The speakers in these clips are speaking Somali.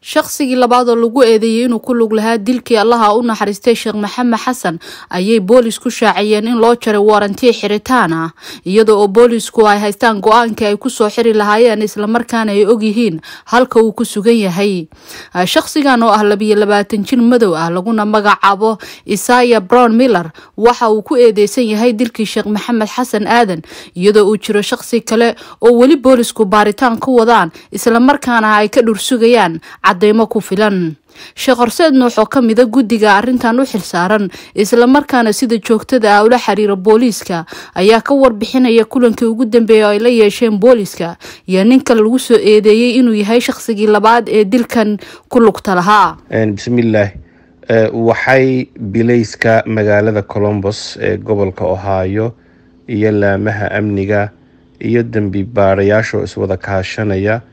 shaqsigii labaad oo lagu eedeeyey inuu ku lug lahaa dilkii allaha u naxariistay sheekh maxamed xasan ayay boolis ku shaaciyeen in loo jaray waarantiya xiritaan ah iyada oo boolisku ay haystaan go-aankii ay kusoo xiri lahaayeen islamarkaana ay ogyihiin halka uu ku sugan yahay shaqsigan oo ah labiyo labaatan jir madow ah laguna magacaabo isaya brown miller waxa uu ku eedeysan yahay dilkii sheekh maxamed xasan aadan iyadoo uu jiro shaqsi kale oo weli boolisku baaritaan ku wadaan islamarkaana ay ka dhursugayaan cadeymo ku filan sheekh horseed nuux oo ka mida guddiga arrintan u xilsaaran islamarkaana sida joogtada ah ula xiriira booliiska ayaa ka warbixinaya kulankii ugu dambeeyay oo ay la yeesheen booliiska iyo ninka lagu soo eedeeyey inuu yahay shaqsigii labaad ee dilkan ku lugta lahaa bismillaah waxay bilayska magaalada colombos ee gobolka ohio iyo laamaha amniga iyo dembi baarayaashoo iswada kaashanaya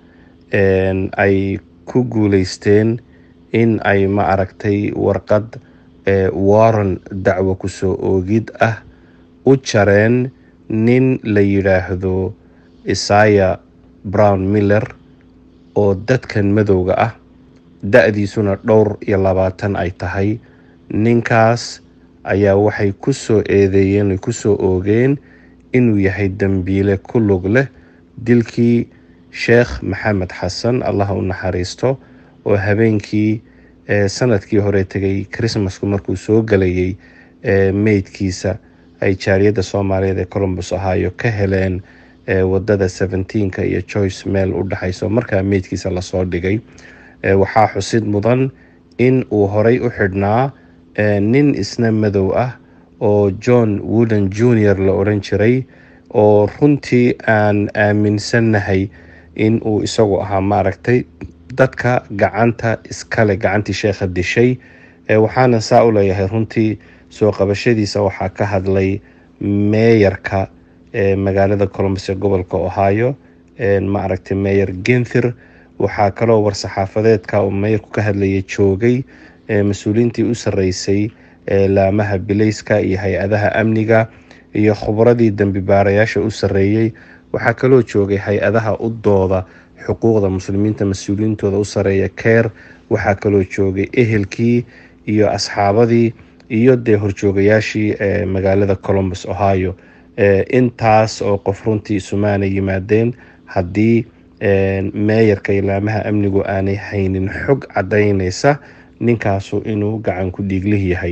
ay ku guuleysteen in ay ma aragtay warqad waran dacwo kusoo oogid ah u jareen nin la yidhaahdo isaya brown miller oo dadkan madowga ah da-diisuna dhowr iyo labaatan ay tahay ninkaas ayaa waxay ku soo eedeeyeen ay kusoo oogeen inuu yahay dembiile ku lug leh dilkii sheekh maxamed xasan allah u naxariisto oo habeenkii sanadkii hore tegay christmasku markuu soo galayay meydkiisa ay jaariyadda soomaaliyeed ee colombos ohio ka heleen wadada seventeenka iyo joyce meel u dhexayso markaa meydkiisa lasoo dhigay waxaa xusid mudan in uu horay u xidhnaa nin isna madow ah oo john wooden junior la odhan jiray oo runtii aan aaminsannahay in uu isagu ahaa maaragtay dadka gacanta iskale gacantii sheekha dishay waxaana saa u leeyahay runtii soo qabashadiisa waxaa ka hadlay meeyarka magaalada colombos ee gobolka ohio maaragtay meeyer genthir waxaa kaloo war-saxaafadeedka uu meeyarku ka hadlayay joogay mas-uuliyiintii u sarreysay laamaha bilayska iyo hay-adaha amniga iyo khubradii dembi baarayaasha u sarreeyey waxaa kaloo joogay hay-adaha u dooda xuquuqda muslimiinta mas-uuliyiintooda u sareeya keer waxaa kaloo joogay ehelkii iyo asxaabadii iyo dee horjoogayaashii magaalada colombos ohio intaas oo qof runtii isumaana yimaadeen haddii meeyarka iyo laamaha amnigu aanay haynin xog cadaynaysa ninkaasu inuu gacan ku dhiiglih yahay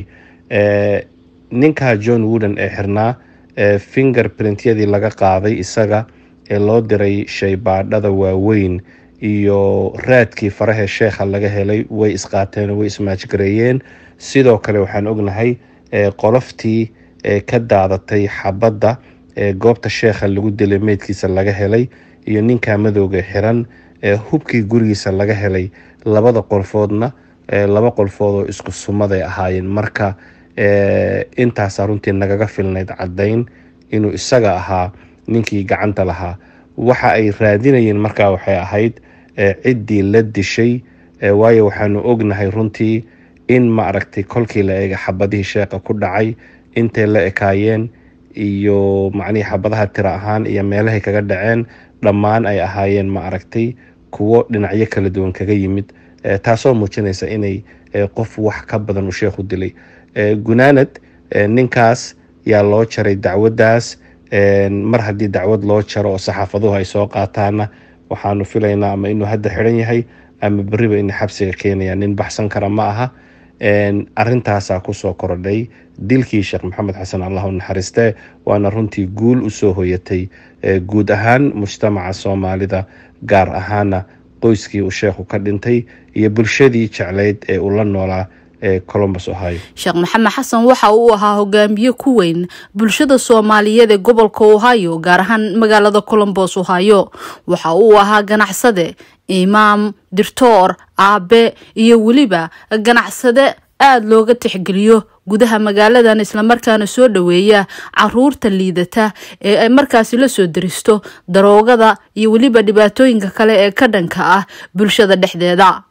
ninka john wooden ee xirnaa finger printyadii laga qaaday isaga ee loo diray shaybaadhada waaweyn iyo raadkii farahee sheekha laga helay way isqaateen way ismaajgareeyeen sidoo kale waxaan ognahay qoloftii ka daadatay xabadda ee goobta sheekha lagu dilay meydkiisa laga helay iyo ninka madowga xiran hubkii gurigiisa laga helay labada qolfoodna laba qolfood oo isku sumaday ahaayeen marka intaasa runtii nagaga filnayd caddayn inuu isaga ahaa ninkii gacanta lahaa waxa ay raadinayeen markaa waxay ahayd ciddii la dishay waayo waxaanu ognahay runtii in ma aragtay kolkii la eega xabadihii sheekha ku dhacay intay la ekaayeen iyo macnihii xabadaha tiro ahaan iyo meelahay kaga dhaceen dhammaan ay ahaayeen ma aragtay kuwo dhinacyo kala duwan kaga yimid taasoo muujinaysa inay qof wax ka badan uu sheekhu dilay gunaanad ninkaas yaa loo jaray dacwaddaas mar haddii dacwad loo jaro oo saxaafaduhu ay soo qaataana waxaanu filaynaa ama inuu hadda xidhan yahay ama beriba ina xabsiga keenaya nin baxsan kara ma aha arintaasaa kusoo korodhay dilkii sheekh maxamed xasan allah u naxariistee waana runtii guul usoo hoyatay guud ahaan mujtamaca soomaalida gaar ahaana qoyskii uu sheekhu ka dhintay iyo bulshadii jeclayd ee uu la noolaa colombos ohio sheekh maxamed xasan waxa uu ahaa hogaamiye ku weyn bulshada soomaaliyeed ee gobolka ohio gaar ahaan magaalada colombos ohio waxa uu ahaa ganacsade imaam dirtoor aabe iyo weliba ganacsade aada looga tixgeliyo gudaha magaaladan islamarkaana soo dhoweeya caruurta liidata ee ay markaasi la soo deristo daroogada iyo weliba dhibaatooyinka kale ee ka dhanka ah bulshada dhexdeeda